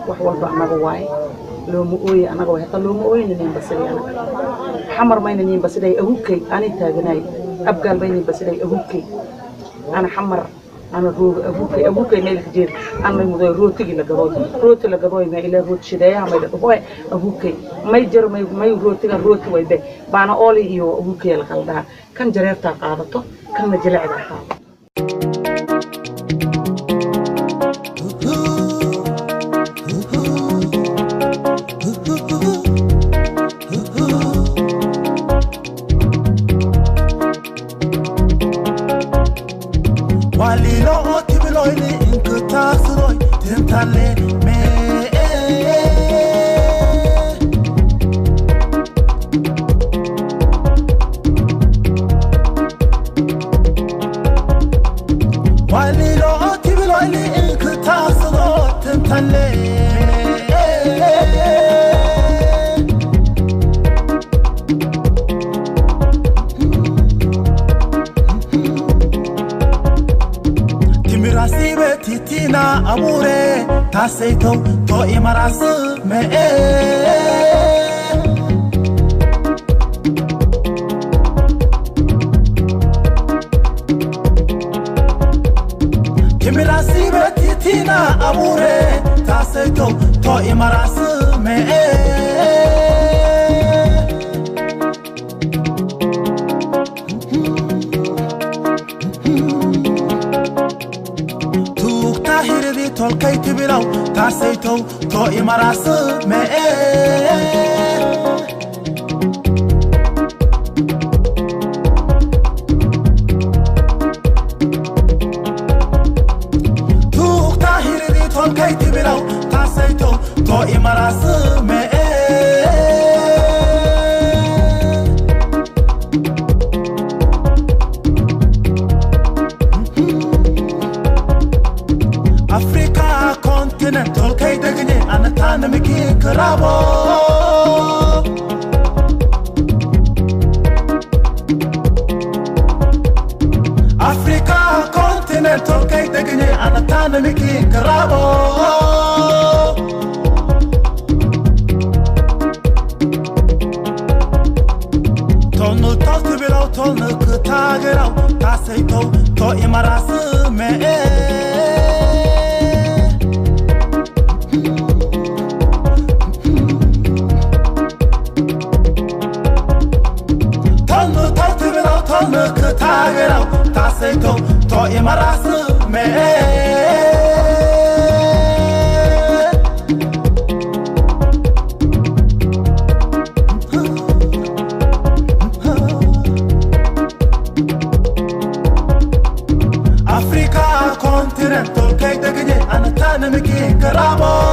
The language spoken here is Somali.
wax walba annaga waaye looma ooye annaga waay hataa looma ooyna niin basiday anaga xamar mayna niin basiday ahukay ani taaganaay abgaal maynin basiday ahukay ana xamar ana rooga ahukay ahukay meelka jeed ana muday rootigi la gadooy rooti la gadooy ma ilaa rooti shideeyaha may dhaqoy ahukay may jar may may rootiga rooti waybe baana ooli iyo ahukay la qaldaa kan jareertaa qaadato kanna jilecdaa qaadato walilo tibiloyni inka taasuroy tintale me walilo tibiloyni inka taasuroy tintale timirasibe titina amure taseito to imarasu me timirasibe titina amure taseito to imarasu me tuugta hiridi tolkay tibilaw taasaytow to imarasu me tuugta hiridi tolkay tibilaw taasaytow to imarasu me Africa continent tolkay degne anatan miki krabo Africa continent tolkay degne anatan miki krabo Tonu tostu bilaw tonu kutagiraw tasayto to imarasu me Tonu tostu bilaw tonu kutagiraw tasayto to imarasu me Africa continent tolkay degne anatan miki krabo